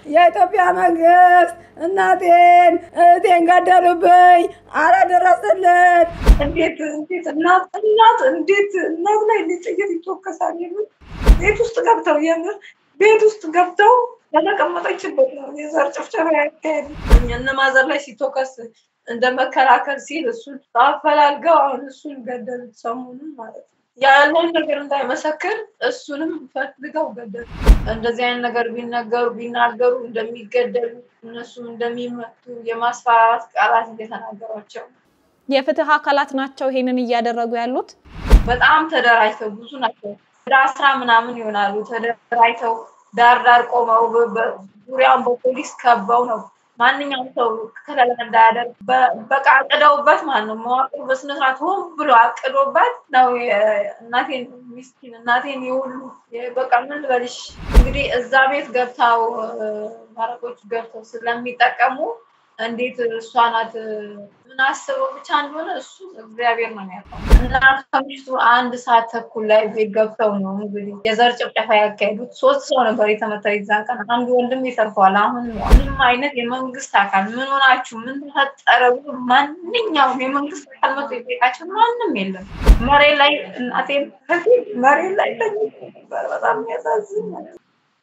የኢትዮጵያ መንግስት እናቴን እህቴን ገደሉብኝ፣ አረ ድረስልን። እንዴት እንዴት እናት እናት እንዴት እናት ላይ እንዴት ጥይት ይተኮሳል? የምር ቤት ውስጥ ገብተው የምር ቤት ውስጥ ገብተው በተቀመጠችበት ነው የዘር ጭፍጨፋ ያካሄዱ። እነ ማዘር ላይ ሲተኮስ እንደ መከላከል ሲል እሱን አፈላልገው አሁን እሱን ገደሉት ሰሞኑን ማለት ነው። ያለውን ነገር እንዳይመሰክር እሱንም ፈልገው ገደሉ። እንደዚህ አይነት ነገር ቢነገሩ ቢናገሩ እንደሚገደሉ እነሱም እንደሚመቱ የማስፈራራት ቃላት እየተናገሯቸው የፍትህ አካላት ናቸው ይሄንን እያደረጉ ያሉት። በጣም ተደራጅተው ብዙ ናቸው። ወደ አስራ ምናምን ይሆናሉ። ተደራጅተው ዳር ዳር ቆመው ዙሪያውን በፖሊስ ከበው ነው ማንኛውም ሰው ከለላ እንዳያደርግ በቃ አቅደውበት ማለት ነው። መዋቅሩ በስነስርዓት ሆን ብሎ አቅዶበት ነው። እናቴን ሚስኪን እናቴን የሁሉ በቃ ምን ልበልሽ እንግዲህ እዛ ቤት ገብተው ማረቆቹ ገብተው ስለሚጠቀሙ እንዴት እሷ ናት ምን አስበው ብቻ እንደሆነ እሱ እግዚአብሔር ነው የሚያውቀው። እና ከምሽቱ አንድ ሰዓት ተኩል ላይ ቤት ገብተው ነው እንግዲህ የዘር ጭፍጨፋ ያካሄዱት። ሶስት ሰው ነበር የተመታው የዛን ቀን። አንዱ ወንድም ይተርፈዋል። አሁን ምንም አይነት የመንግስት አካል ምን ሆናችሁ ምን ተፈጠረ ብሎ ማንኛውም የመንግስት አካል መጥቶ የጠየቃቸው ማንም የለም። መሬት ላይ እናቴን መሬት ላይ ተኝቶ ነበር። በጣም የሚያሳዝን ማለት ነው።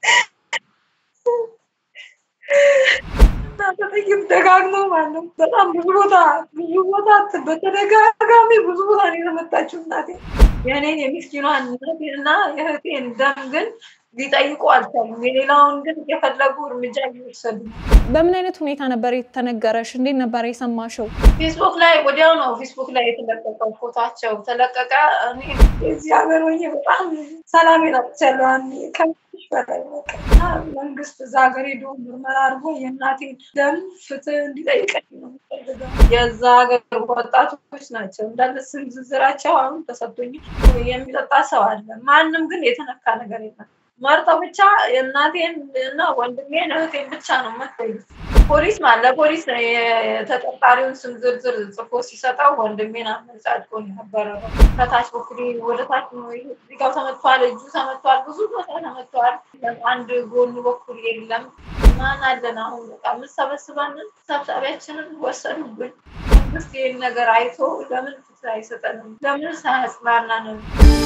በጥይት ደጋግሞ ማለት ነው። በጣም ብዙ ቦታ ብዙ ቦታ በተደጋጋሚ ብዙ ቦታ ነው የተመታችው እናቴ። የእኔን የሚስኪኗን እናቴን እና የእህቴን ደም ግን ሊጠይቁ አልቻሉም። የሌላውን ግን የፈለጉ እርምጃ እየወሰዱ በምን አይነት ሁኔታ ነበር የተነገረሽ? እንዴት ነበር የሰማሽው? ፌስቡክ ላይ ወዲያው ነው ፌስቡክ ላይ የተለቀቀው ፎቷቸው ተለቀቀ። እኔ የዚህ ሀገር ሆኜ በጣም ሰላም ናጥቻለሁ። ከምሽ በላይ መንግስት እዛ ሀገር ሄዶ ምርመራ አድርጎ የእናቴን ደም ፍትህ እንዲጠይቀኝ ነው የምፈልገው። የዛ ሀገር ወጣቶች ናቸው እንዳለ ስም ዝርዝራቸው አሁን ተሰጥቶኝ የሚጠጣ ሰው አለ። ማንም ግን የተነካ ነገር የለም። መርጠው ብቻ የእናቴን እና ወንድሜን እህቴን ብቻ ነው መታዩ። ፖሊስ ማለት ለፖሊስ የተጠርጣሪውን ስም ዝርዝር ጽፎ ሲሰጠው ወንድሜን አመጻድቆ ነበረ። ከታች በኩል ወደ ታች ዚጋው ተመቷል፣ እጁ ተመቷል፣ ብዙ ቦታ ተመቷል። አንድ ጎኑ በኩል የለም። ማን አለን አሁን በቃ የምሰበስበንን ሰብሳቢያችንን ወሰዱብን። መንግስት ይህን ነገር አይቶ ለምን ፍትህ አይሰጠንም? ለምን ሳያጽናናንም?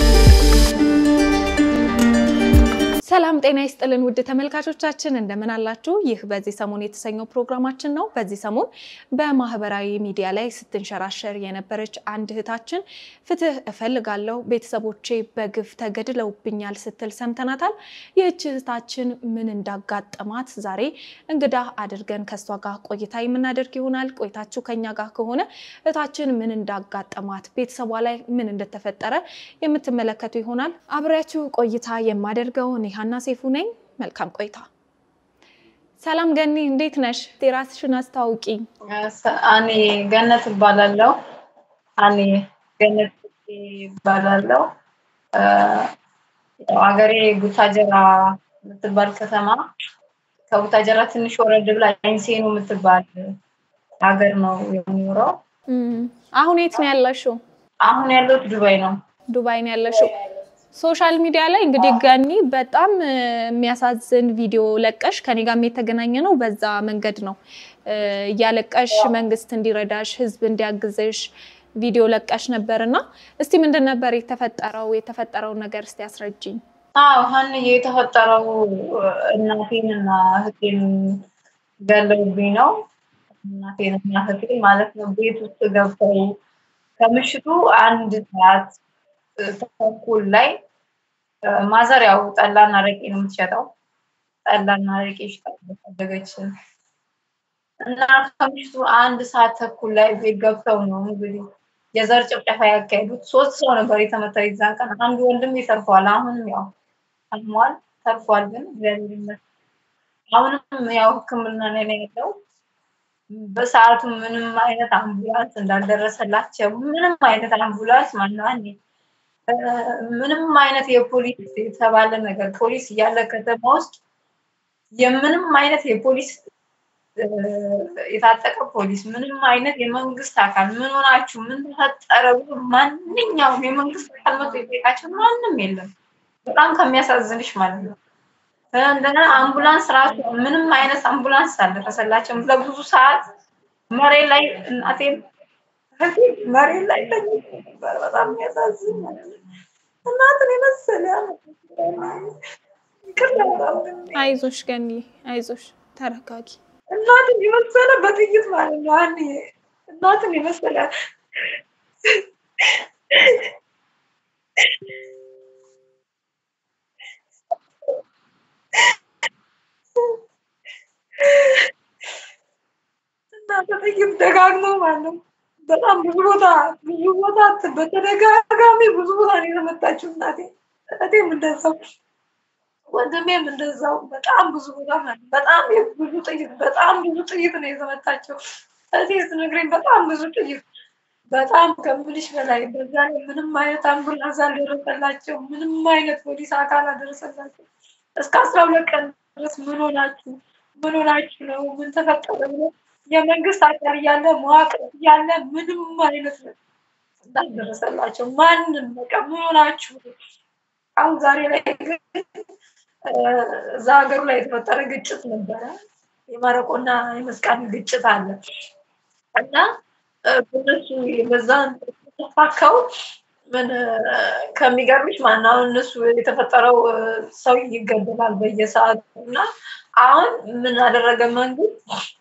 ሰላም ጤና ይስጥልን ውድ ተመልካቾቻችን እንደምን አላችሁ? ይህ በዚህ ሰሞን የተሰኘው ፕሮግራማችን ነው። በዚህ ሰሞን በማህበራዊ ሚዲያ ላይ ስትንሸራሸር የነበረች አንድ እህታችን ፍትህ እፈልጋለሁ፣ ቤተሰቦቼ በግፍ ተገድለውብኛል ስትል ሰምተናታል። ይህች እህታችን ምን እንዳጋጠማት ዛሬ እንግዳ አድርገን ከእሷ ጋር ቆይታ የምናደርግ ይሆናል። ቆይታችሁ ከኛ ጋር ከሆነ እህታችን ምን እንዳጋጠማት ቤተሰቧ ላይ ምን እንደተፈጠረ የምትመለከቱ ይሆናል። አብሬያችሁ ቆይታ የማደርገው እኔ ሀና ሴፉ ነኝ። መልካም ቆይታ። ሰላም ገኒ፣ እንዴት ነሽ? ራስሽን አስታውቂ። እኔ ገነት እባላለሁ። እኔ ገነት እባላለሁ። ሀገሬ ቡታጀራ የምትባል ከተማ ከቡታጀራ ትንሽ ወረድ ብላ ኢንሴኑ የምትባል ሀገር ነው የሚኖረው። አሁን የት ነው ያለሽው? አሁን ያለሁት ዱባይ ነው። ዱባይ ነው ያለሽው። ሶሻል ሚዲያ ላይ እንግዲህ ገኒ በጣም የሚያሳዝን ቪዲዮ ለቀሽ ከኔ ጋርም የተገናኘ ነው። በዛ መንገድ ነው እያለቀሽ መንግስት እንዲረዳሽ ህዝብ እንዲያግዝሽ ቪዲዮ ለቀሽ ነበር እና እስቲ ምንድን ነበር የተፈጠረው? የተፈጠረውን ነገር እስቲ አስረጅኝ። አዎ ሀንዬ፣ የተፈጠረው እናቴን እና እህቴን ገለውብኝ ነው። እናቴን እና እህቴን ማለት ነው ቤት ውስጥ ገብተው ከምሽቱ አንድ ሰዓት ተኩል ላይ ማዘር ያው ጠላና አረቄ ነው የምትሸጠው። ጠላና አረቄ ሽጣ ታደገች እና ከምሽቱ አንድ ሰዓት ተኩል ላይ ቤት ገብተው ነው እንግዲህ የዘር ጭፍጨፋ ያካሄዱት። ሶስት ሰው ነበር የተመታው የዛን ቀን። አንዱ ወንድም ይተርፈዋል። አሁንም ያው አልሟል፣ ተርፏል። ግን እግዚአብሔር ይመስገን አሁንም ያው ሕክምና ላይ ነው ያለው። በሰዓቱ ምንም አይነት አምቡላንስ እንዳልደረሰላቸው ምንም አይነት አምቡላንስ ማነው ምንም አይነት የፖሊስ የተባለ ነገር ፖሊስ እያለ ከተማ ውስጥ የምንም አይነት የፖሊስ የታጠቀ ፖሊስ ምንም አይነት የመንግስት አካል ምን ሆናችሁ ምን ተፈጠረ ብሎ ማንኛውም የመንግስት አካል መጥቶ የጠየቃቸው ማንም የለም። በጣም ከሚያሳዝንሽ ማለት ነው። እንደገና አምቡላንስ ራሱ ምንም አይነት አምቡላንስ አልደረሰላቸውም። ለብዙ ሰዓት መሬት ላይ እናቴን መሬት ላይ ተኝቶ ነበር። በጣም የሚያሳዝን እናትን የመሰለ አይዞሽ ገኒ አይዞሽ፣ ተረጋጊ። እናትን የመሰለ በጥይት ማለት ነው። አንዴ እናትን የመሰለ እና በጥይት ደጋግሞ ማለት ነው። በጣም ብዙ ቦታ ብዙ ቦታ በተደጋጋሚ ብዙ ቦታ ነው የተመታችው እናቴ። እህቴም እንደዛው ወንድሜም እንደዛው በጣም ብዙ ቦታ ማለት በጣም ብዙ ጥይት በጣም ብዙ ጥይት ነው የተመታቸው። እህቴ ስትነግረኝ በጣም ብዙ ጥይት በጣም ከምልሽ በላይ በዛ ላይ ምንም አይነት አምቡላንስ አልደረሰላቸው፣ ምንም አይነት ፖሊስ አካል አልደረሰላቸው። እስከ አስራ ሁለት ቀን ድረስ ምን ሆናችሁ ምን ሆናችሁ ነው ምን ተፈጠረ ብሎ የመንግስት አካል እያለ መዋቅር እያለ ምንም አይነት እንዳልደረሰላቸው ማንም በቃ ምን ሆናችሁ አሁን ዛሬ ላይ ግን እዛ ሀገሩ ላይ የተፈጠረ ግጭት ነበረ። የማረቆና የመስቃን ግጭት አለ እና በእነሱ በዛን ተፋካው ምን ከሚገርምሽ ማን አሁን እነሱ የተፈጠረው ሰው ይገደላል በየሰዓቱ እና አሁን ምን አደረገ መንግስት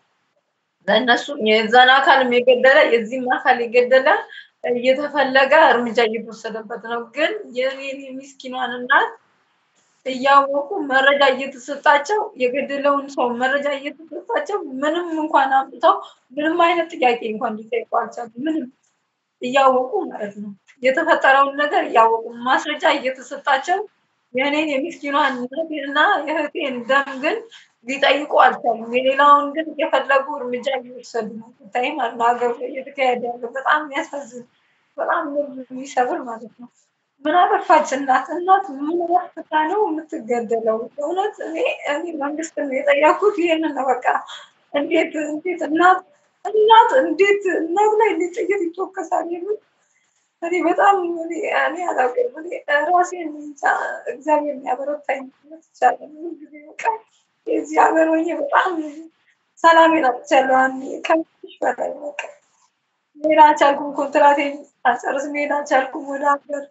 ለእነሱ የዛን አካልም የገደለ የዚህም አካል የገደለ እየተፈለገ እርምጃ እየተወሰደበት ነው። ግን የኔን የሚስኪኗን እናት እያወቁ መረጃ እየተሰጣቸው የገደለውን ሰው መረጃ እየተሰጣቸው ምንም እንኳን አምጥተው ምንም አይነት ጥያቄ እንኳን ሊጠይቁ አልቻሉም። ምንም እያወቁ ማለት ነው የተፈጠረውን ነገር እያወቁ ማስረጃ እየተሰጣቸው የእኔን የሚስኪኗን እና የእህቴን ደም ግን ሊጠይቁ አልቻሉም። የሌላውን ግን እየፈለጉ እርምጃ እየወሰዱ ነው። ስታይ ማለት ነው ሀገሩ ላይ እየተካሄደ ያለው በጣም የሚያሳዝን በጣም ልብ የሚሰብር ማለት ነው። ምን አጠፋች እናት? እናት ምን አጥፍታ ነው የምትገደለው? እውነት እኔ እኔ መንግስትን የጠየኩት ይህንን ነው። በቃ እንዴት እንዴት እናት እናት እንዴት እናት ላይ እንዴት ጥይት ይተኮሳል? የሚል እኔ በጣም እኔ እኔ አላውቅም። እኔ ራሴን እንጃ እግዚአብሔር የሚያበረታኝ ይቻላል። ጊዜ በቃ የዚህ ሀገር ሆኜ በጣም ሰላሜን አጥቻለሁ። አንዴ ከምሽ በላይ በቃ መሄድ አልቻልኩም። ኮንትራቴን አልጨርስ መሄድ አልቻልኩም ወደ ሀገር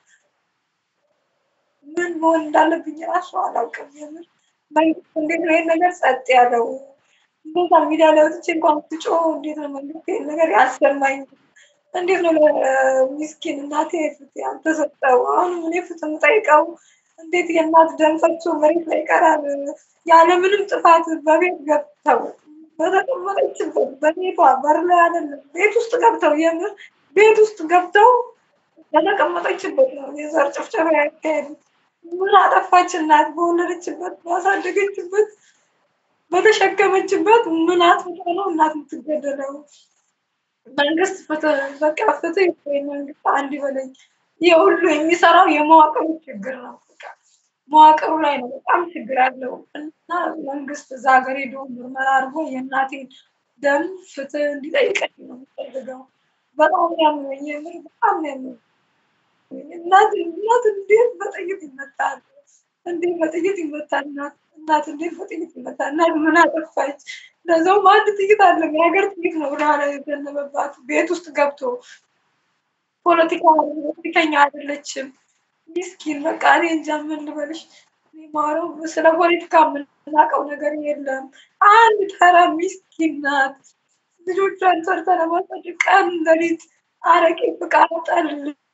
ምን መሆን እንዳለብኝ ራሱ አላውቅም። የምር መንግስት እንዴት ነው ይህን ነገር ጸጥ ያለው? እንደዛ ሚዲያ ላይ ወጥቼ እንኳን ስጮህ እንዴት ነው መንግስት ይህን ነገር ያሰማኝ? እንዴት ነው ለሚስኪን እናቴ ፍትህ ያልተሰጠው? አሁንም እኔ ፍትህ የምጠይቀው እንዴት የእናት ደም ፈሶ መሬት ላይ ይቀራል? ያለምንም ጥፋት በቤት ገብተው በተቀመጠችበት በቤቷ በር ላይ አይደለም ቤት ውስጥ ገብተው የምር ቤት ውስጥ ገብተው በተቀመጠችበት ነው የዘር ጭፍጨፋ ያካሄዱት። ምን አጠፋች እናት? በወለደችበት ባሳደገችበት በተሸከመችበት ምን አጥፍታ ነው እናት የምትገደለው? መንግስት ፍትህ በቃ ፍትህ ወይ መንግስት አንድ በለኝ። ይህ ሁሉ የሚሰራው የመዋቅሩ ችግር ነው። በቃ መዋቅሩ ላይ ነው በጣም ችግር ያለው እና መንግስት እዛ ሀገር ሄዶ ምርመራ አድርጎ የእናቴን ደም ፍትህ እንዲጠይቀኝ ነው የምፈልገው። በጣም ያመኝ የምር በጣም ያመኝ እናት እናት እንዴት በጥይት ይመታል? እንዴት በጥይት ይመታል? እናት እናት እንዴት በጥይት ይመታል? እናት ምን አጠፋች? ለዛውም አንድ ጥይት አለ የሀገር ጥይት ነው ወደኋላ የዘነበባት ቤት ውስጥ ገብቶ ፖለቲካ ፖለቲከኛ አይደለችም። ሚስኪን በቃ እኔ እንጃ ምን ልበልሽ። ማረው ስለ ፖለቲካ የምናውቀው ነገር የለም። አንድ ተራ ሚስኪን ናት። ልጆቿን ሰርታ ለማሳደግ ቀን ሌሊት አረቄ ፍቃድ ጠል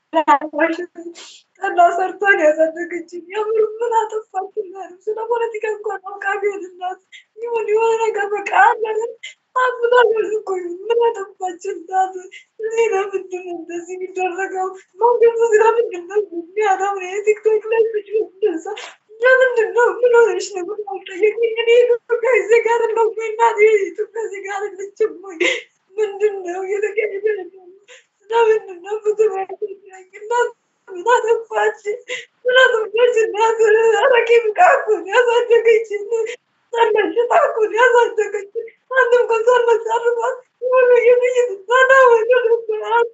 ጠላ ሰርቷን ያሳደገችኝ። የምር ምን አጠፋችን? ስለ ፖለቲካ እንኳን አውቃ ቢሆን እናት ይሁን የሆነ ነገር በቃ አለን አብዛኛው እኮ ምን አጠፋች እናት? እዚህ ለምንድን ነው እንደዚህ የሚደረገው? መንግስት ስለምንድን ነው የሚያደም የቲክቶክ ላይ ልጅ እንደዛ ለምንድን ነው ምን ሆነሽ ነው? ምን አልጠየቅኝ። እኔ ኢትዮጵያ ዜጋ አይደለሁም ወይ እናቴ? ኢትዮጵያ ዜጋ አይደለችም ወይ? ምንድን ነው እየተካሄደ ያለው? ለምንድን ነው ፍትህ ያገኝ እናት ምን አጠፋች? ምን አጠፋች እናት? አረቄ ብቃ እኮ ነው ያሳደገችን። ጠላሽጣ እኮ ነው ያሳደገችን። አንድም ቀን ሳልመሰርባት ሁሉ የጥይት ዛና ወደ ነበራት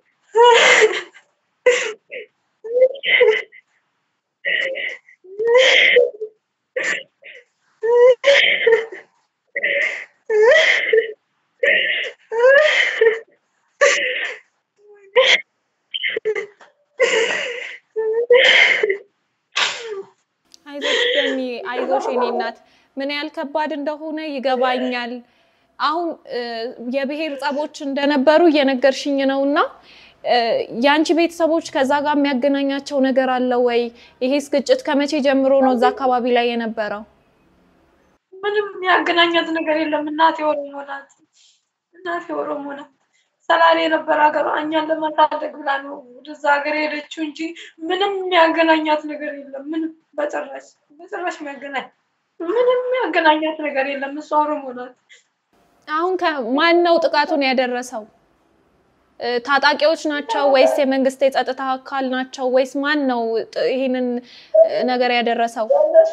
የኔ እናት ምን ያህል ከባድ እንደሆነ ይገባኛል። አሁን የብሔር ጸቦች እንደነበሩ እየነገርሽኝ ነው እና የአንቺ ቤተሰቦች ከዛ ጋር የሚያገናኛቸው ነገር አለ ወይ? ይሄስ ግጭት ከመቼ ጀምሮ ነው እዛ አካባቢ ላይ የነበረው? ምንም የሚያገናኛት ነገር የለም። እናቴ ኦሮሞ ናት። እናቴ ኦሮሞ ናት። ሰላሌ የነበረ ሀገሯ እኛን ለማሳደግ ብላ ነው ወደዛ ሀገር የሄደችው እንጂ ምንም የሚያገናኛት ነገር የለም። ምንም በጭራሽ በጭራሽ የሚያገናኝ ምንም የሚያገናኛት ነገር የለም። እሷ ኦሮሞ ናት። አሁን ማን ነው ጥቃቱን ያደረሰው? ታጣቂዎች ናቸው ወይስ የመንግስት የጸጥታ አካል ናቸው ወይስ ማን ነው ይህንን ነገር ያደረሰው?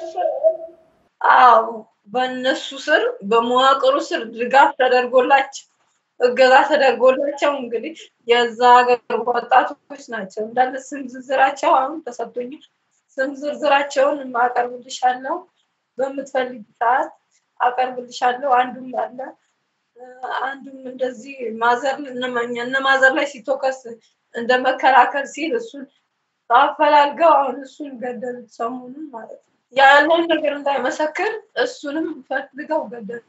አዎ በእነሱ ስር በመዋቅሩ ስር ድጋፍ ተደርጎላቸው እገዛ ተደርጎላቸው እንግዲህ የዛ ሀገር ወጣቶች ናቸው እንዳለ ስም ዝርዝራቸው አሁን ተሰጥቶኛል። ስም ዝርዝራቸውን አቀርብልሻለሁ በምትፈልጊ ሰዓት አቀርብልሻለሁ። አንዱም አለ አንዱም እንደዚህ ማዘር እነ ማዘር ላይ ሲቶከስ እንደ መከላከል ሲል እሱን አፈላልገው አሁን እሱን ገደሉት ሰሞኑን ማለት ነው። ያለውን ነገር እንዳይመሰክር እሱንም ፈልገው ገደሉ።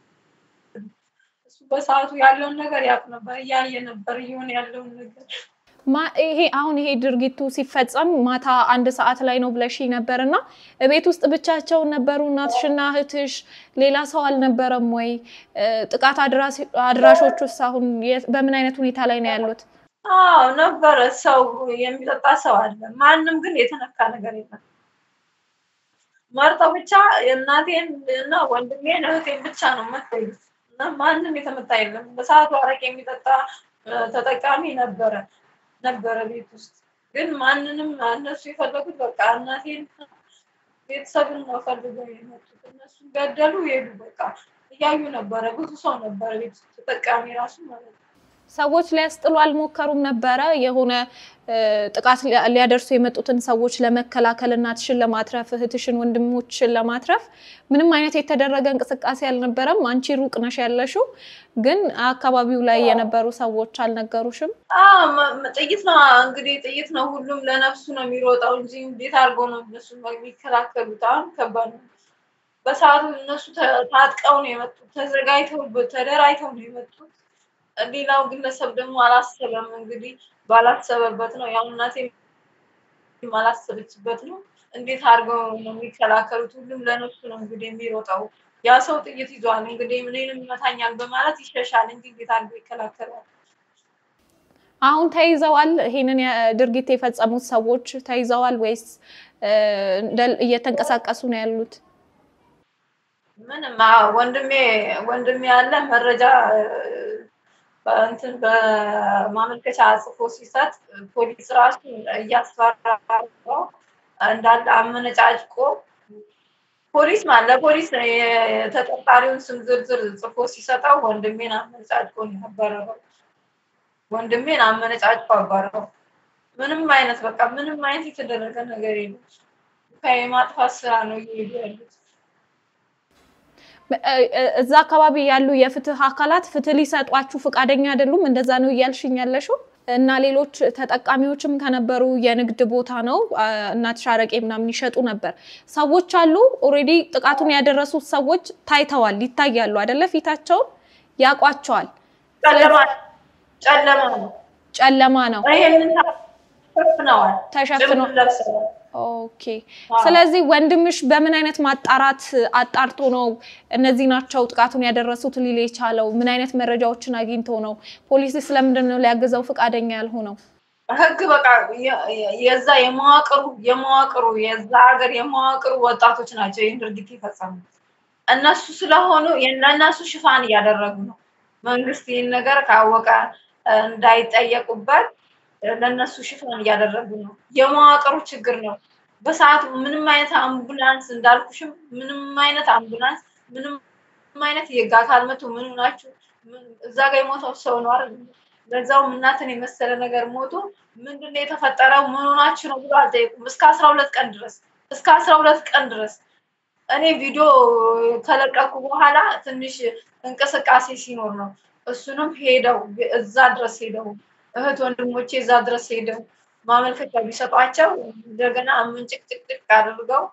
እሱ በሰዓቱ ያለውን ነገር ያውቅ ነበር፣ እያየ ነበር እየሆነ ያለውን ነገር ይሄ አሁን ይሄ ድርጊቱ ሲፈጸም ማታ አንድ ሰዓት ላይ ነው ብለሽ ነበር እና ቤት ውስጥ ብቻቸውን ነበሩ እናትሽና እህትሽ? ሌላ ሰው አልነበረም ወይ? ጥቃት አድራሾች ውስጥ አሁን በምን አይነት ሁኔታ ላይ ነው ያሉት? አዎ ነበረ። ሰው የሚጠጣ ሰው አለ። ማንም ግን የተነካ ነገር የለም። መርጠው ብቻ እናቴን እና ወንድሜን እህቴን ብቻ ነው መታዩ እና ማንም የተመታ የለም። በሰዓቱ አረቄ የሚጠጣ ተጠቃሚ ነበረ ነበረ ቤት ውስጥ ግን ማንንም እነሱ የፈለጉት በቃ እናቴን ቤተሰብን ነው ፈልገው የመጡት። እነሱ ገደሉ ሄዱ። በቃ እያዩ ነበረ። ብዙ ሰው ነበረ ቤት ውስጥ ተጠቃሚ ራሱ ማለት ነው። ሰዎች ሊያስጥሉ አልሞከሩም ነበረ? የሆነ ጥቃት ሊያደርሱ የመጡትን ሰዎች ለመከላከል እናትሽን ለማትረፍ እህትሽን፣ ወንድሞችሽን ለማትረፍ ምንም አይነት የተደረገ እንቅስቃሴ አልነበረም? አንቺ ሩቅ ነሽ ያለሽው፣ ግን አካባቢው ላይ የነበሩ ሰዎች አልነገሩሽም? ጥይት ነው እንግዲህ ጥይት ነው። ሁሉም ለነፍሱ ነው የሚሮጠው እንጂ እንዴት አድርገው ነው እነሱ የሚከላከሉት? አሁን ከባድ ነው። በሰዓቱ እነሱ ታጥቀው ነው የመጡት፣ ተዘጋጅተው ተደራጅተው ነው የመጡት። ሌላው ግለሰብ ደግሞ አላሰበም። እንግዲህ ባላሰበበት ነው ያው እናቴ አላሰበችበት ነው። እንዴት አድርገው ነው የሚከላከሉት? ሁሉም ለነሱ ነው እንግዲህ የሚሮጠው። ያ ሰው ጥይት ይዟል እንግዲህ ምንም ይመታኛል በማለት ይሸሻል እንጂ እንዴት አድርገው ይከላከላል? አሁን ተይዘዋል? ይሄንን ድርጊት የፈጸሙት ሰዎች ተይዘዋል ወይስ እየተንቀሳቀሱ ነው ያሉት? ምንም ወንድሜ ወንድሜ ያለ መረጃ እንትን በማመልከቻ ጽፎ ሲሰጥ ፖሊስ ራሱ እያስፈራራው እንዳለ አመነጫጭቆ ፖሊስ ማለት ለፖሊስ የተጠርጣሪውን ስም ዝርዝር ጽፎ ሲሰጠው ወንድሜን አመነጫጭቆ ነው ያባረረው። ወንድሜን አመነጫጭቆ አባረረው። ምንም አይነት በቃ ምንም አይነት የተደረገ ነገር የለም። የማጥፋት ስራ ነው እየሄዱ ያሉት። እዛ አካባቢ ያሉ የፍትህ አካላት ፍትህ ሊሰጧችሁ ፈቃደኛ አይደሉም። እንደዛ ነው እያልሽኝ ያለሽው? እና ሌሎች ተጠቃሚዎችም ከነበሩ የንግድ ቦታ ነው እናትሽ አረቄ ምናምን ይሸጡ ነበር። ሰዎች አሉ ኦልሬዲ ጥቃቱን ያደረሱት ሰዎች ታይተዋል፣ ይታያሉ አይደለ? ፊታቸውን ያውቋቸዋል። ጨለማ ነው ጨለማ ነው ይሄንን ተሸፍነዋል ተሸፍነዋል። ለብሰዋል። ኦኬ። ስለዚህ ወንድምሽ በምን አይነት ማጣራት አጣርቶ ነው እነዚህ ናቸው ጥቃቱን ያደረሱት ሊል የቻለው? ምን አይነት መረጃዎችን አግኝቶ ነው? ፖሊስ ስለምንድን ነው ሊያግዘው ፈቃደኛ ያልሆነው? ህግ በቃ የዛ የመዋቅሩ የመዋቅሩ የዛ ሀገር የመዋቅሩ ወጣቶች ናቸው ይህን ድርጊት የፈጸሙት። እነሱ ስለሆኑ ለእነሱ ሽፋን እያደረጉ ነው። መንግስት ይህን ነገር ካወቀ እንዳይጠየቁበት ለእነሱ ሽፋን እያደረጉ ነው። የመዋቅሩ ችግር ነው። በሰዓቱ ምንም አይነት አምቡላንስ እንዳልኩሽም ምንም አይነት አምቡላንስ ምንም አይነት የህግ አካል መቶ ምን ሆናችሁ እዛ ጋር የሞተው ሰው ነው አይደል? ለዛውም እናትን የመሰለ ነገር ሞቶ ምንድን ነው የተፈጠረው ምን ሆናችሁ ነው ብሎ አልጠየቁም። እስከ አስራ ሁለት ቀን ድረስ እስከ አስራ ሁለት ቀን ድረስ እኔ ቪዲዮ ከለቀኩ በኋላ ትንሽ እንቅስቃሴ ሲኖር ነው እሱንም ሄደው እዛ ድረስ ሄደው እህት ወንድሞቼ እዛ ድረስ ሄደው ማመልከቻ ቢሰጧቸው እንደገና ምንጭቅጭቅጭቅ አድርገው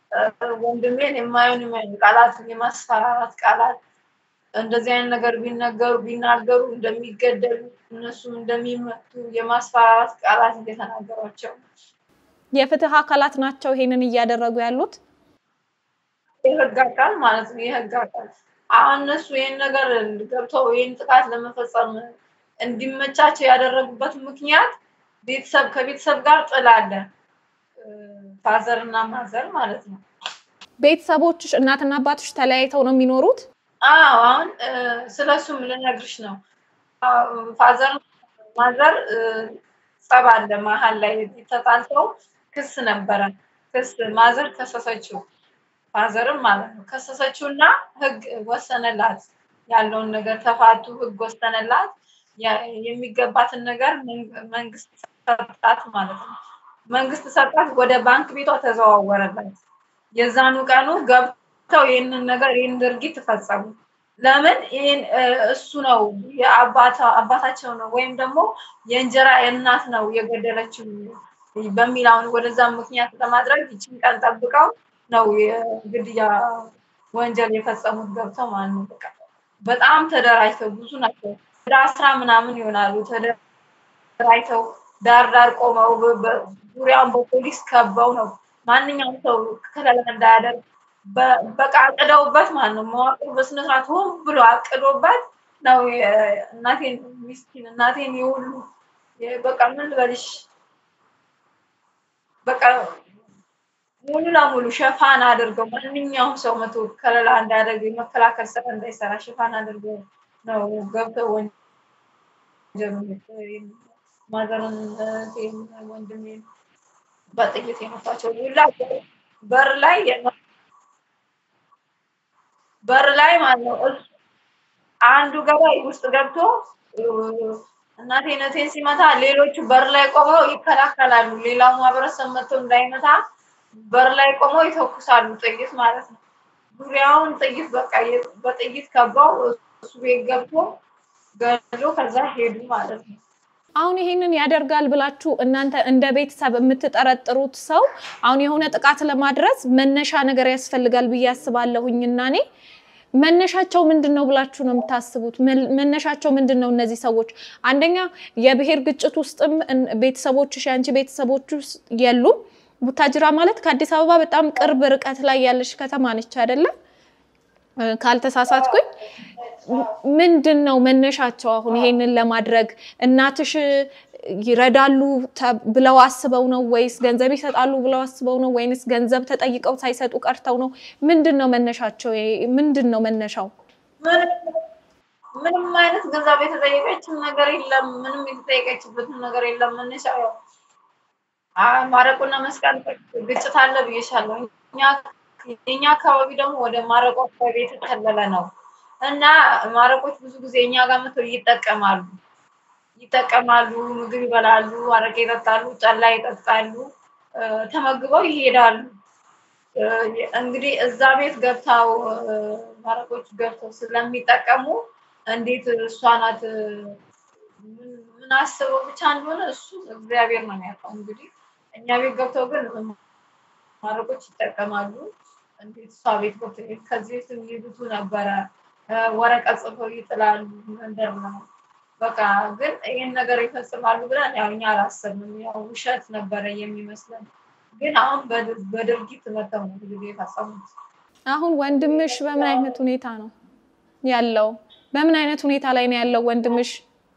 ወንድሜን የማይሆን የማይሆን ቃላት የማስፈራራት ቃላት እንደዚህ አይነት ነገር ቢነገሩ ቢናገሩ እንደሚገደሉ እነሱም እንደሚመቱ የማስፈራራት ቃላት እየተናገሯቸው የፍትህ አካላት ናቸው ይሄንን እያደረጉ ያሉት። የህግ አካል ማለት ነው። የህግ አካል አሁን እነሱ ይህን ነገር ገብተው ይህን ጥቃት ለመፈጸም እንዲመቻቸው ያደረጉበት ምክንያት ቤተሰብ ከቤተሰብ ጋር ጥል አለ። ፋዘር እና ማዘር ማለት ነው። ቤተሰቦችሽ እናትና አባቶች ተለያይተው ነው የሚኖሩት? አዎ አሁን ስለሱም ልነግርሽ ነው። ፋዘር ማዘር ጸብ አለ መሀል ላይ ተጣልተው ክስ ነበረ። ክስ ማዘር ከሰሰችው ፋዘርም ማለት ነው ከሰሰችው እና ህግ ወሰነላት። ያለውን ነገር ተፋቱ፣ ህግ ወሰነላት። የሚገባትን ነገር መንግስት ሰጣት ማለት ነው። መንግስት ሰጣት፣ ወደ ባንክ ቤቷ ተዘዋወረላት። የዛኑ ቀኑ ገብተው ይህንን ነገር ይህን ድርጊት ፈጸሙ። ለምን ይህን እሱ ነው አባታቸው ነው ወይም ደግሞ የእንጀራ እናት ነው የገደለችው በሚል አሁን ወደዛ ምክንያት ለማድረግ ይችን ቀን ጠብቀው ነው የግድያ ወንጀል የፈጸሙት ገብተው ማለት ነው። በቃ በጣም ተደራጅተው ብዙ ናቸው። ወደ አስራ ምናምን ይሆናሉ። ተደራጅተው ዳር ዳር ቆመው ዙሪያውን በፖሊስ ከበው ነው ማንኛውም ሰው ከለላ እንዳያደርግ በቃ አቅደውበት ማለት ነው። መዋቅሩ በስነስርዓት ሆን ብሎ አቅዶበት ነው እናቴን ሚስኪን እናቴን የሁሉ በቃ ምን ልበልሽ በቃ ሙሉ ለሙሉ ሸፋን አድርገው ማንኛውም ሰው መቶ ከለላ እንዳያደርግ የመከላከል ስራ እንዳይሰራ ሽፋን አድርገው ነው ገብተው ወንጀል ማዘርን ወንድሜን በጥይት የመቷቸው ሁላ በር ላይ በር ላይ ማለት ነው። አንዱ ገባይ ውስጥ ገብቶ እናቴነቴን ሲመታ ሌሎቹ በር ላይ ቆመው ይከላከላሉ። ሌላው ማህበረሰብ መጥቶ እንዳይመታ በር ላይ ቆመው ይተኩሳሉ፣ ጥይት ማለት ነው። ዙሪያውን ጥይት በቃ በጥይት ከበው እሱ ቤት ገብቶ ገሎ ከዛ ሄዱ ማለት ነው። አሁን ይሄንን ያደርጋል ብላችሁ እናንተ እንደ ቤተሰብ የምትጠረጥሩት ሰው አሁን የሆነ ጥቃት ለማድረስ መነሻ ነገር ያስፈልጋል ብዬ አስባለሁኝ እና እኔ መነሻቸው ምንድን ነው ብላችሁ ነው የምታስቡት? መነሻቸው ምንድን ነው? እነዚህ ሰዎች አንደኛ የብሔር ግጭት ውስጥም ቤተሰቦችሽ የአንቺ ቤተሰቦች ውስጥ የሉም። ቡታጅራ ማለት ከአዲስ አበባ በጣም ቅርብ ርቀት ላይ ያለች ከተማ ነች አይደለም? ካልተሳሳትኩኝ ምንድን ነው መነሻቸው? አሁን ይሄንን ለማድረግ እናትሽ ይረዳሉ ብለው አስበው ነው ወይስ ገንዘብ ይሰጣሉ ብለው አስበው ነው ወይንስ ገንዘብ ተጠይቀው ሳይሰጡ ቀርተው ነው? ምንድን ነው መነሻቸው? ምንድን ነው መነሻው? ምንም አይነት ገንዘብ የተጠየቀችው ነገር የለም። ምንም የተጠየቀችበትን ነገር የለም። መነሻው ያው ማረቆና መስቀል ግጭት አለ ብዬሻለሁ። የኛ አካባቢ ደግሞ ወደ ማረቆ አካባቢ የተከለለ ነው እና ማረቆች ብዙ ጊዜ እኛ ጋር መጥተው ይጠቀማሉ ይጠቀማሉ፣ ምግብ ይበላሉ፣ አረቄ ይጠጣሉ፣ ጠላ ይጠጣሉ፣ ተመግበው ይሄዳሉ። እንግዲህ እዛ ቤት ገብተው ማረቆች ገብተው ስለሚጠቀሙ እንዴት እሷ ናት ምን አስበው ብቻ እንደሆነ እሱ እግዚአብሔር ነው የሚያውቀው። እንግዲህ እኛ ቤት ገብተው ግን ማረቆች ይጠቀማሉ። እንዴት እሷ ቤት ገብተው ከዚህ ቤት የሚሄዱቱ ነበረ ወረቀት ጽፈው ይጥላሉ። መንደር ነው በቃ ግን ይህን ነገር ይፈጽማሉ ብለን ያው እኛ አላሰብንም። ያው ውሸት ነበረ የሚመስለን፣ ግን አሁን በድርጊት መተው ነው ብዙ ጊዜ የፈጸሙት። አሁን ወንድምሽ በምን አይነት ሁኔታ ነው ያለው? በምን አይነት ሁኔታ ላይ ነው ያለው ወንድምሽ?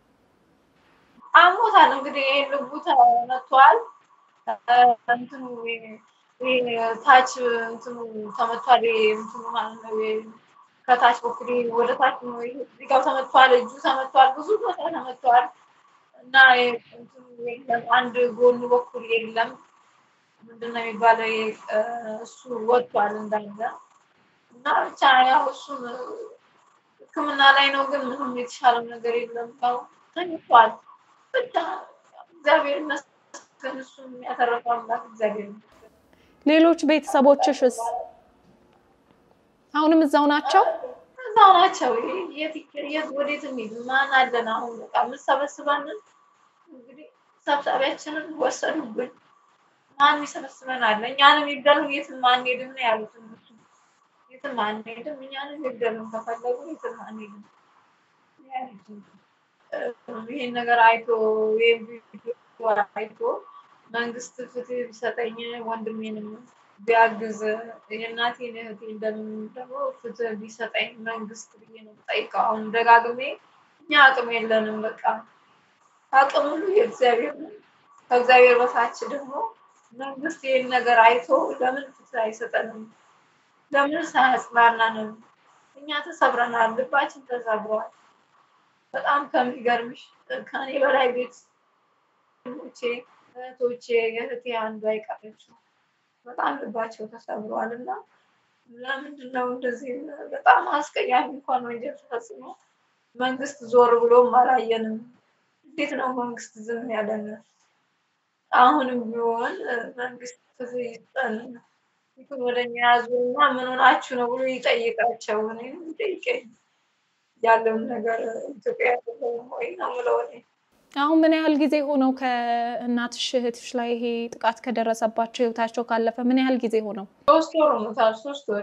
አሞታል እንግዲህ ይህ ልቡ ተመቷል። እንትኑ ታች እንትኑ ተመቷል። እንትኑ ማለት ነው ከታች በኩል ወደ ታች ነው እዚጋው ተመቷል፣ እጁ ተመቷል፣ ብዙ ቦታ ተመቷል እና አንድ ጎኑ በኩል የለም ምንድነው የሚባለው እሱ ወጥቷል እንዳለ እና ብቻ ያው እሱም ሕክምና ላይ ነው፣ ግን ምንም የተሻለው ነገር የለም። ያው ተኝቷል። ብቻ እግዚአብሔር ይመስገን እሱን ያተረፈው አምላክ እግዚአብሔር ይመስገን። ሌሎች ቤተሰቦችሽስ አሁንም እዛው ናቸው? እዛው ናቸው። የት ወዴት እንሂድ? ማን አለን? አሁን በቃ የምሰበስበንን እንግዲህ ሰብሳቢያችንን ወሰዱብን። ማን ይሰበስበናል? እኛንም ይግደሉን የትም አንሄድም ነው ያሉት እነሱ። የትም አንሄድም፣ እኛንም ይግደሉን ከፈለጉ የትም አንሄድም ይህን ነገር አይቶ ይህን ቪዲዮ አይቶ መንግስት ፍትህ ቢሰጠኝ ወንድሜንም ቢያግዝ የእናቴን እህቴ እንደምን ደግሞ ፍትህ ቢሰጠኝ መንግስት ብዬ ነው የምጠይቀው። አሁን ደጋግሜ እኛ አቅም የለንም፣ በቃ አቅም ሁሉ የእግዚአብሔር ነው። ከእግዚአብሔር በታች ደግሞ መንግስት ይህን ነገር አይቶ ለምን ፍትህ አይሰጠንም? ለምን ሳያጽናናንም? እኛ ተሰብረናል፣ ልባችን ተሰብሯል። በጣም ከሚገርምሽ ከኔ በላይ ቤት ቼ እህቶቼ የእህቴ አንዷ አይቀረችው በጣም ልባቸው ተሰብሯል እና ለምንድን ነው እንደዚህ በጣም አስቀያሚ እንኳን ወንጀል ተፈጽሞ መንግስት ዞር ብሎም አላየንም? እንዴት ነው መንግስት ዝም ያለን? አሁንም ቢሆን መንግስት ፍትህ ይስጠን። ፊቱን ወደ እኛ ያዙና ምን ሆናችሁ ነው ብሎ ይጠይቃቸው። እኔም ይጠይቀኝ ያለውን ነገር ኢትዮጵያ ያለውን ወይ ነው የምለው እኔ። አሁን ምን ያህል ጊዜ ሆነው ከእናትሽ እህትሽ ላይ ይሄ ጥቃት ከደረሰባቸው ህይወታቸው ካለፈ ምን ያህል ጊዜ ሆነው? ሶስት ወር ሆኖታል። ሶስት ወር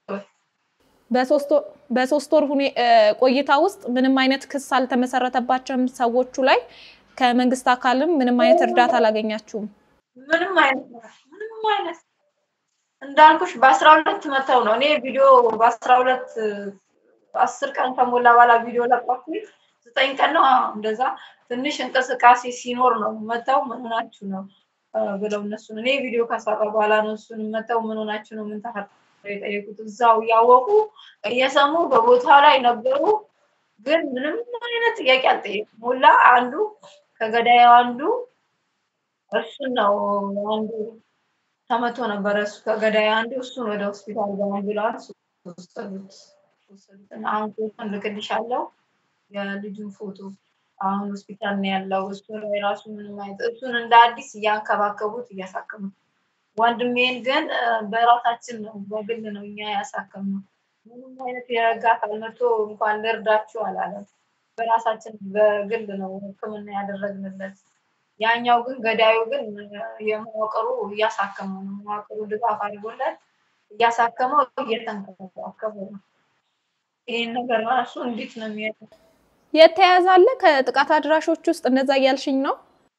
በሶስት ወር ቆይታ ውስጥ ምንም አይነት ክስ አልተመሰረተባቸውም ሰዎቹ ላይ? ከመንግስት አካልም ምንም አይነት እርዳታ አላገኛችሁም? ምንም አይነት ምንም አይነት እንዳልኩሽ በአስራ ሁለት መተው ነው እኔ ቪዲዮ በአስራ ሁለት አስር ቀን ከሞላ በኋላ ቪዲዮ ለቀኩኝ። ዘጠኝ ቀን ነው እንደዛ ትንሽ እንቅስቃሴ ሲኖር ነው መተው ምን ሆናችሁ ነው ብለው እነሱን እኔ ቪዲዮ ከሰራ በኋላ ነው እሱን መተው ምን ሆናችሁ ነው ምን ተፈጠረ የጠየቁት። እዛው እያወቁ እየሰሙ በቦታው ላይ ነበሩ፣ ግን ምንም አይነት ጥያቄ አልጠየቁም። ሁላ አንዱ ከገዳዩ አንዱ እሱን ነው አንዱ ተመቶ ነበረ። እሱ ከገዳዩ አንዱ እሱን ወደ ሆስፒታል በአምቡላንስ ወሰዱት። ወሰዱትና አሁን ፎቶን ልክልሻለሁ የልጁን ፎቶ አሁን ሆስፒታል ነው ያለው። እሱ ላይ ራሱ ምንም አይነት እሱን እንደ አዲስ እያንከባከቡት እያሳከሙት፣ ወንድሜን ግን በራሳችን ነው በግል ነው እኛ ያሳከምነው። ምንም አይነት የረጋ አካል መጥቶ እንኳን ልርዳችሁ አላለም። በራሳችን በግል ነው ሕክምና ያደረግንለት። ያኛው ግን ገዳዩ ግን የመዋቅሩ እያሳከመው ነው። መዋቅሩ ድጋፍ አድርጎለት እያሳከመው እየተንከባከበው ነው። ይህን ነገር ራሱ እንዴት ነው የሚያ የተያዘ አለ ከጥቃት አድራሾች ውስጥ እንደዛ እያልሽኝ ነው?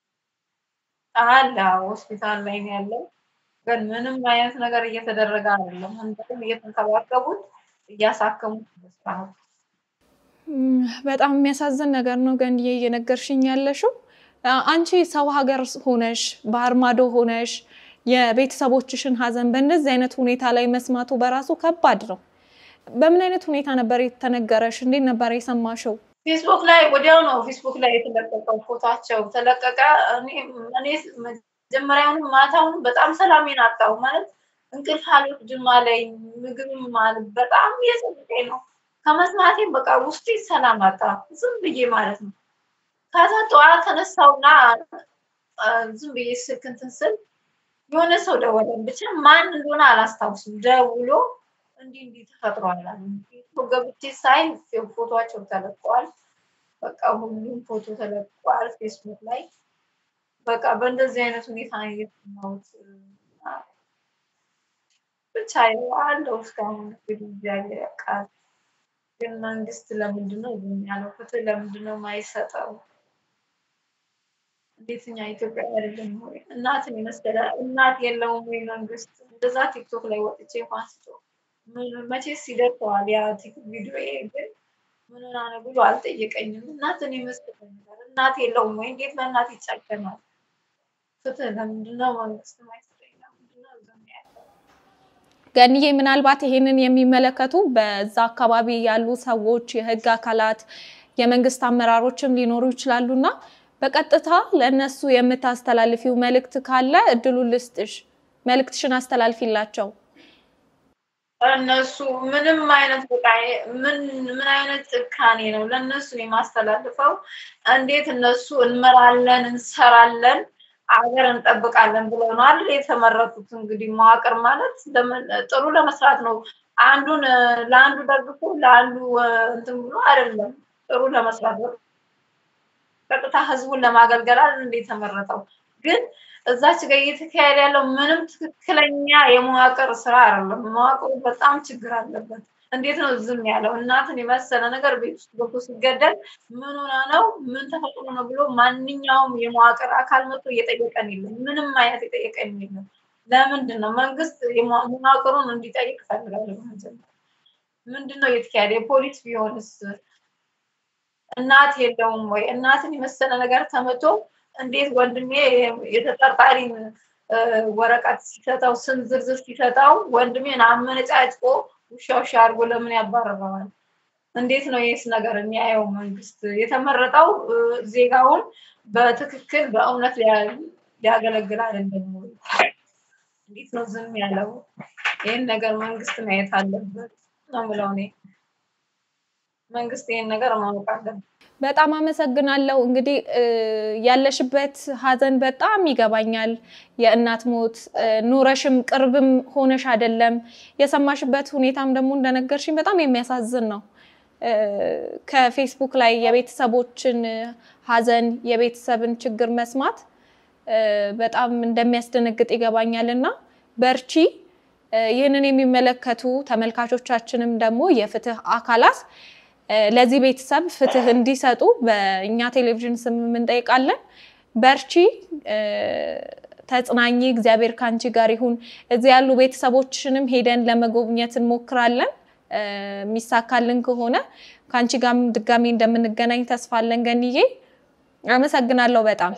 አለ ሆስፒታል ላይ ነው ያለው። ግን ምንም አይነት ነገር እየተደረገ አይደለም። እንደውም እየተንከባከቡት እያሳከሙት በስርዓት በጣም የሚያሳዝን ነገር ነው ገንዬ እየነገርሽኝ ያለሽው። አንቺ ሰው ሀገር ሆነሽ ባህር ማዶ ሆነሽ የቤተሰቦችሽን ሀዘን በእንደዚህ አይነት ሁኔታ ላይ መስማቱ በራሱ ከባድ ነው። በምን አይነት ሁኔታ ነበር የተነገረሽ? እንዴት ነበር የሰማሽው? ፌስቡክ ላይ ወዲያው ነው ፌስቡክ ላይ የተለቀቀው ፎታቸው ተለቀቀ። እኔ መጀመሪያውንም ማታውንም በጣም ሰላሜን አጣሁ። ማለት እንቅልፍ አልወስድም አለኝ። ምግብም ማለት በጣም እየጸለቀኝ ነው ከመስማቴም በቃ ውስጤ ሰላም አጣ። ዝም ብዬ ማለት ነው። ከዛ ጠዋት ተነሳውና ዝም ብዬ ስልክ እንትን ስል የሆነ ሰው ደወለን። ብቻ ማን እንደሆነ አላስታውስም። ደውሎ እንዲህ እንዲህ ተፈጥሯል አሉ። ገብቼ ሳይ ፎቶቸው ተለቀዋል። በቃ ሁሉም ፎቶ ተለቀዋል ፌስቡክ ላይ። በቃ በእንደዚህ አይነት ሁኔታ የሰማሁት ብቻ አለው እስካሁን እንግዲህ እግዚአብሔር ያውቃል። ግን መንግስት ለምንድን ነው ዝም ያለው? ፍትህ ለምንድን ነው የማይሰጠው? እንዴት እኛ ኢትዮጵያ አይደለም ወይ? እናትን የመሰለ እናት የለውም ወይ መንግስት? እንደዛ ቲክቶክ ላይ ወጥቼ እንኳን ስቶ መቼስ ይደርሰዋል ያ ቲክቶክ ቪዲዮ ግን ምን ሆና ነው ብሎ አልጠየቀኝም። እናትን የመሰለ ነገር እናት የለውም ወይ? እንዴት በእናት ይጨከናል? ፍትህ ለምንድን ነው መንግስት የማይሰጠኝ? ለምንድን ነው ዝም ያለው? ገንዬ ምናልባት ይሄንን የሚመለከቱ በዛ አካባቢ ያሉ ሰዎች፣ የህግ አካላት፣ የመንግስት አመራሮችም ሊኖሩ ይችላሉ እና በቀጥታ ለእነሱ የምታስተላልፊው መልእክት ካለ እድሉን ልስጥሽ። መልእክትሽን አስተላልፊላቸው። እነሱ ምንም አይነት በቃ ምን ምን አይነት ጭካኔ ነው ለእነሱ የማስተላልፈው? እንዴት እነሱ እንመራለን እንሰራለን አገር እንጠብቃለን ብለው ነው አይደል የተመረጡት። እንግዲህ መዋቅር ማለት ጥሩ ለመስራት ነው። አንዱን ለአንዱ ደግፎ ለአንዱ እንትን ብሎ አይደለም፣ ጥሩ ለመስራት ቀጥታ ህዝቡን ለማገልገል አይደል እንደ የተመረጠው። ግን እዛች ጋር እየተካሄደ ያለው ምንም ትክክለኛ የመዋቅር ስራ አይደለም። መዋቅሩ በጣም ችግር አለበት። እንዴት ነው ዝም ያለው? እናትን የመሰለ ነገር ቤት ውስጥ ገብቶ ሲገደል ምን ሆና ነው ምን ተፈጥሮ ነው ብሎ ማንኛውም የመዋቅር አካል መጥቶ እየጠየቀን የለም። ምንም አይነት የጠየቀን የለም። ለምንድን ነው መንግስት መዋቅሩን እንዲጠይቅ እፈልጋለሁ። ምንድን ነው እየተካሄደ? የፖሊስ ቢሆንስ እናት የለውም ወይ? እናትን የመሰለ ነገር ተመቶ እንዴት ወንድሜ የተጠርጣሪን ወረቀት ሲሰጠው ስም ዝርዝር ሲሰጠው ወንድሜን አመነጫጭቆ ውሻ ውሻ አድርጎ ለምን ያባረረዋል? እንዴት ነው ይህስ ነገር የሚያየው መንግስት? የተመረጠው ዜጋውን በትክክል በእውነት ሊያገለግል አይደለም ወይ? እንዴት ነው ዝም ያለው? ይህን ነገር መንግስት ማየት አለበት ነው ብለው እኔ መንግስት ይህን ነገር ማወቅ አለበት። በጣም አመሰግናለሁ። እንግዲህ ያለሽበት ሀዘን በጣም ይገባኛል። የእናት ሞት ኑረሽም ቅርብም ሆነሽ አይደለም። የሰማሽበት ሁኔታም ደግሞ እንደነገርሽኝ በጣም የሚያሳዝን ነው። ከፌስቡክ ላይ የቤተሰቦችን ሀዘን የቤተሰብን ችግር መስማት በጣም እንደሚያስደነግጥ ይገባኛል እና በርቺ። ይህንን የሚመለከቱ ተመልካቾቻችንም ደግሞ የፍትህ አካላት ለዚህ ቤተሰብ ፍትህ እንዲሰጡ በእኛ ቴሌቪዥን ስም እንጠይቃለን። በርቺ፣ ተጽናኚ፣ እግዚአብሔር ከአንቺ ጋር ይሁን። እዚህ ያሉ ቤተሰቦችንም ሄደን ለመጎብኘት እንሞክራለን። የሚሳካልን ከሆነ ከአንቺ ጋርም ድጋሚ እንደምንገናኝ ተስፋ አለን። ገንዬ አመሰግናለሁ በጣም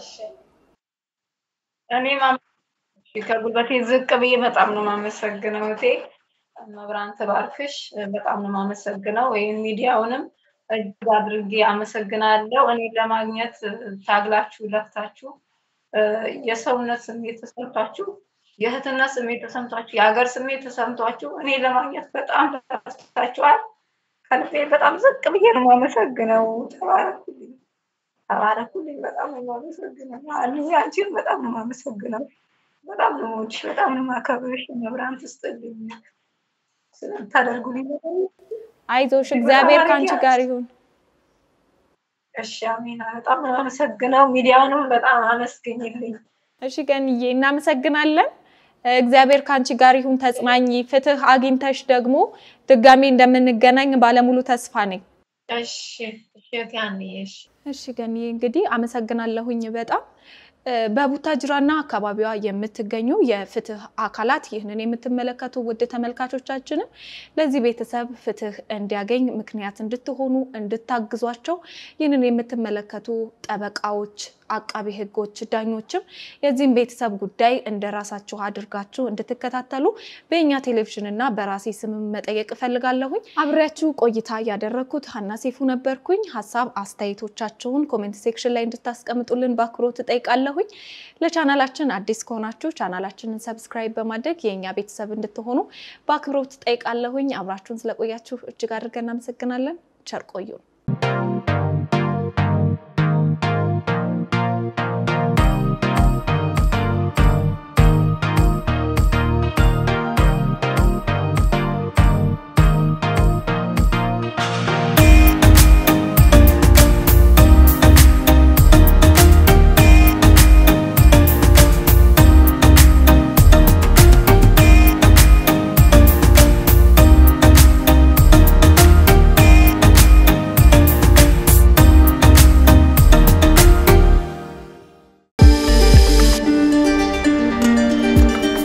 እኔም ከጉልበቴ ዝቅ ብዬ በጣም ነው የማመሰግነው እቴ መብራን ትባርክሽ። በጣም ነው የማመሰግነው። ይህን ሚዲያውንም እጅግ አድርጌ አመሰግናለሁ። እኔ ለማግኘት ታግላችሁ ለፍታችሁ የሰውነት ስሜት ተሰምቷችሁ፣ የእህትነት ስሜት ተሰምቷችሁ፣ የሀገር ስሜት ተሰምቷችሁ እኔ ለማግኘት በጣም ለፍታችኋል። ከልቤ በጣም ዝቅ ብዬ ነው የማመሰግነው። ተባረኩልኝ፣ ተባረኩልኝ። በጣም ነው የማመሰግነው። አንቺን በጣም ነው የማመሰግነው። በጣም ነው የምወድሽ፣ በጣም ነው የማከብርሽ። መብራን ትስጥልኝ ስለምታደርጉልኝ። አይዞሽ፣ እግዚአብሔር ከአንቺ ጋር ይሁን። እሺ፣ አሜን። በጣም ነው የማመሰግነው። ሚዲያውንም በጣም አመስግኝልኝ። እሺ ገንዬ፣ እናመሰግናለን። እግዚአብሔር ከአንቺ ጋር ይሁን። ተጽናኝ። ፍትህ አግኝተሽ ደግሞ ድጋሜ እንደምንገናኝ ባለሙሉ ተስፋ ነኝ። እሺ፣ እሺ፣ እሺ። እሺ ገንዬ፣ እንግዲህ አመሰግናለሁኝ በጣም በቡታጅራና አካባቢዋ የምትገኙ የፍትህ አካላት ይህንን የምትመለከቱ ውድ ተመልካቾቻችንም ለዚህ ቤተሰብ ፍትህ እንዲያገኝ ምክንያት እንድትሆኑ እንድታግዟቸው ይህንን የምትመለከቱ ጠበቃዎች፣ አቃቢ ሕጎች፣ ዳኞችም የዚህም ቤተሰብ ጉዳይ እንደ ራሳችሁ አድርጋችሁ እንድትከታተሉ በእኛ ቴሌቪዥን እና በራሴ ስም መጠየቅ እፈልጋለሁኝ። አብሬያችሁ ቆይታ ያደረግኩት ሀና ሴፉ ነበርኩኝ። ሀሳብ አስተያየቶቻችሁን ኮሜንት ሴክሽን ላይ እንድታስቀምጡልን በአክብሮት እጠይቃለሁኝ። ለቻናላችን አዲስ ከሆናችሁ ቻናላችንን ሰብስክራይብ በማድረግ የእኛ ቤተሰብ እንድትሆኑ በአክብሮት እጠይቃለሁኝ። አብራችሁን ስለቆያችሁ እጅግ አድርገን እናመሰግናለን። ቸር ቆዩን።